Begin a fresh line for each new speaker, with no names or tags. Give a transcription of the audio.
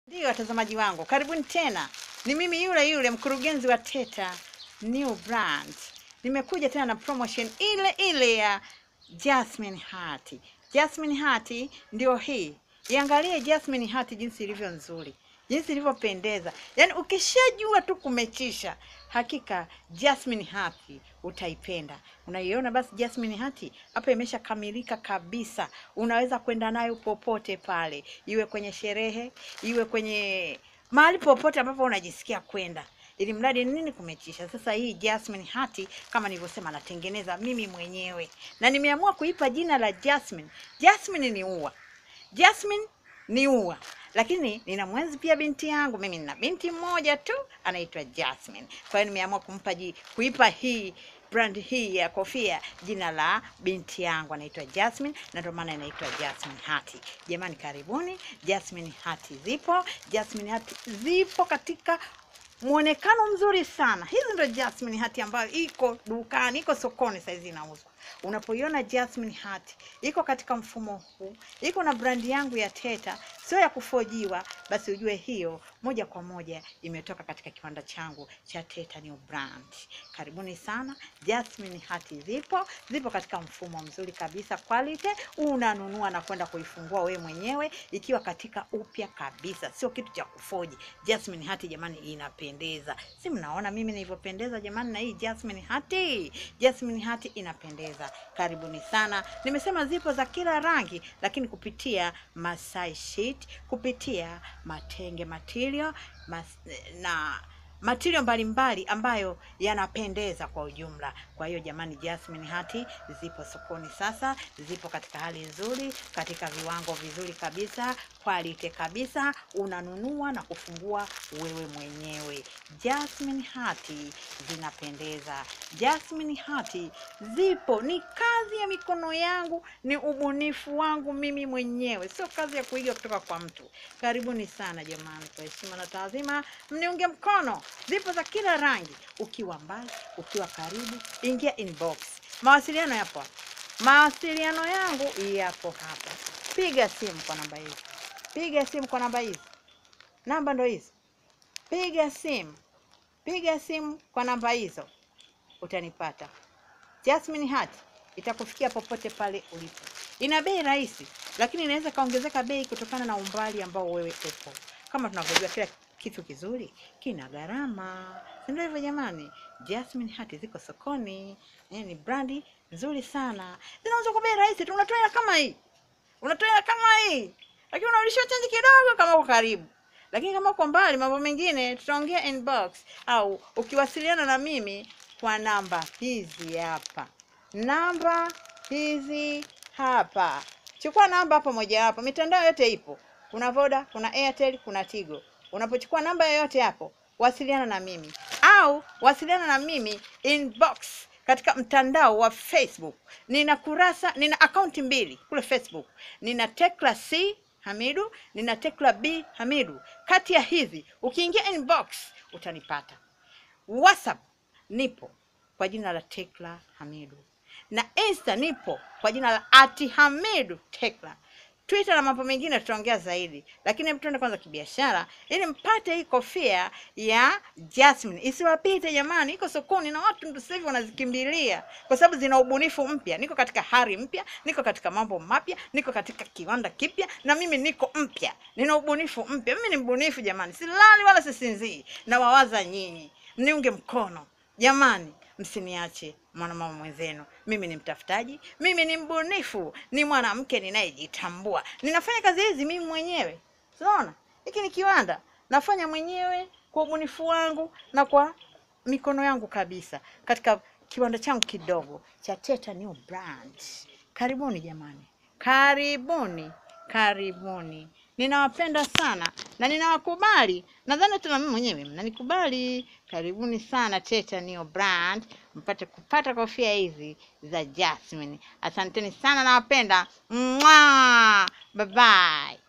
Ndio watazamaji wangu, karibuni tena. Ni mimi yule yule mkurugenzi wa Teta New Brand. Nimekuja tena na promotion ile ile ya Jasmine Heart. Jasmine Heart ndio hii. Iangalie Jasmine Heart jinsi ilivyo nzuri, jinsi ilivyopendeza. Yaani ukishajua tu kumechisha, hakika Jasmine Heart utaipenda. Unaiona basi Jasmine Heart hapa imeshakamilika kabisa. Unaweza kwenda nayo popote pale, iwe kwenye sherehe, iwe kwenye mahali popote ambapo unajisikia kwenda ili mradi nini kumechisha. Sasa hii Jasmine Heart kama nilivyosema, natengeneza mimi mwenyewe na nimeamua kuipa jina la Jasmine. Jasmine ni ua, Jasmine ni ua, lakini nina mwenzi pia binti yangu. Mimi nina binti mmoja tu anaitwa Jasmine, kwa hiyo nimeamua kumpa ji, kuipa hii brand hii ya kofia jina la binti yangu anaitwa Jasmine, na ndio maana inaitwa Jasmine Heart. Jamani, karibuni. Jasmine Heart zipo, Jasmine Heart zipo katika muonekano mzuri sana. Hizi ndo Jasmine Heart ambayo iko dukani, iko sokoni saizi inauzwa. Unapoiona Jasmine Heart iko katika mfumo huu, iko na brandi yangu ya Teta, sio ya kufojiwa, basi ujue hiyo moja kwa moja imetoka katika kiwanda changu cha Teta New Brand. Karibuni sana. Jasmine Heart zipo, zipo katika mfumo mzuri kabisa, quality. Unanunua na kwenda kuifungua we mwenyewe ikiwa katika upya kabisa, sio kitu cha kufoji. Jasmine Heart jamani, inapendeza, si mnaona mimi nilivyopendeza jamani, na hii Jasmine Heart, Jasmine Heart inapendeza. Karibuni sana. Nimesema zipo za kila rangi, lakini kupitia Masai sheet, kupitia matenge material mas, na material mbalimbali ambayo yanapendeza kwa ujumla. Kwa hiyo jamani, Jasmine Heart zipo sokoni sasa, zipo katika hali nzuri, katika viwango vizuri kabisa, quality kabisa, unanunua na kufungua wewe mwenyewe. Jasmine Heart zinapendeza, Jasmine Heart zipo, ni kazi ya mikono yangu, ni ubunifu wangu mimi mwenyewe, sio kazi ya kuiga kutoka kwa mtu. Karibuni sana jamani, kwa heshima na taadhima, mniunge mkono. Zipo za kila rangi, ukiwa mbali, ukiwa karibu, ingia inbox. Mawasiliano yapo hapa, mawasiliano yangu yapo hapa. Piga simu kwa namba hizi, piga simu kwa namba hizi, namba ndo hizi. Piga simu, piga simu kwa namba hizo, utanipata. Jasmine Heart itakufikia popote pale ulipo. Ina bei rahisi, lakini inaweza kaongezeka bei kutokana na umbali ambao wewe upo. Kama tunavyojua kila kitu kizuri kina gharama, si ndio hivyo jamani? Jasmine Heart ziko sokoni, eh, ni brandi nzuri sana, zinauzwa kwa bei rahisi tu. Unatoa hela kama hii, unatoa hela kama hii, lakini unarudishiwa chanji kidogo kama uko karibu lakini kama uko mbali, mambo mengine tutaongea inbox, au ukiwasiliana na mimi kwa namba hizi hapa, namba hizi hapa. Chukua namba hapo moja hapo, mitandao yote ipo, kuna Voda, kuna Airtel, kuna Tigo. Unapochukua namba yoyote hapo, wasiliana na mimi au wasiliana na mimi inbox katika mtandao wa Facebook. Nina kurasa, nina akaunti mbili kule Facebook, nina Tekla C Hamidu, nina Tekla B Hamidu. Kati ya hizi ukiingia inbox utanipata. WhatsApp nipo kwa jina la Tekla Hamidu, na Insta nipo kwa jina la ati Hamidu Tekla. Twitter na mambo mengine tutaongea zaidi, lakini hebu tuende kwanza kibiashara, ili mpate hii kofia ya Jasmine isiwapite jamani. Iko sokoni na watu ndio sasa hivi wanazikimbilia kwa sababu zina ubunifu mpya. Niko katika hari mpya, niko katika mambo mapya, niko katika kiwanda kipya, na mimi niko mpya, nina ubunifu mpya. Mimi ni mbunifu jamani, silali wala sisinzii, na wawaza nyinyi mniunge mkono jamani, msiniache mwanamama mwenzenu. Mimi ni mtafutaji, mimi ni mbunifu, ni mwanamke ninayejitambua. Ninafanya kazi hizi mimi mwenyewe, unaona, hiki ni kiwanda nafanya mwenyewe kwa ubunifu wangu na kwa mikono yangu kabisa, katika kiwanda changu kidogo cha Teta New Brand. Karibuni jamani, karibuni, karibuni. Ninawapenda sana na ninawakubali. Nadhani hata na mimi mwenyewe mnanikubali. Karibuni sana Teta New Brand, mpate kupata kofia hizi za Jasmine. Asanteni sana, nawapenda. Mwah! Bye bye.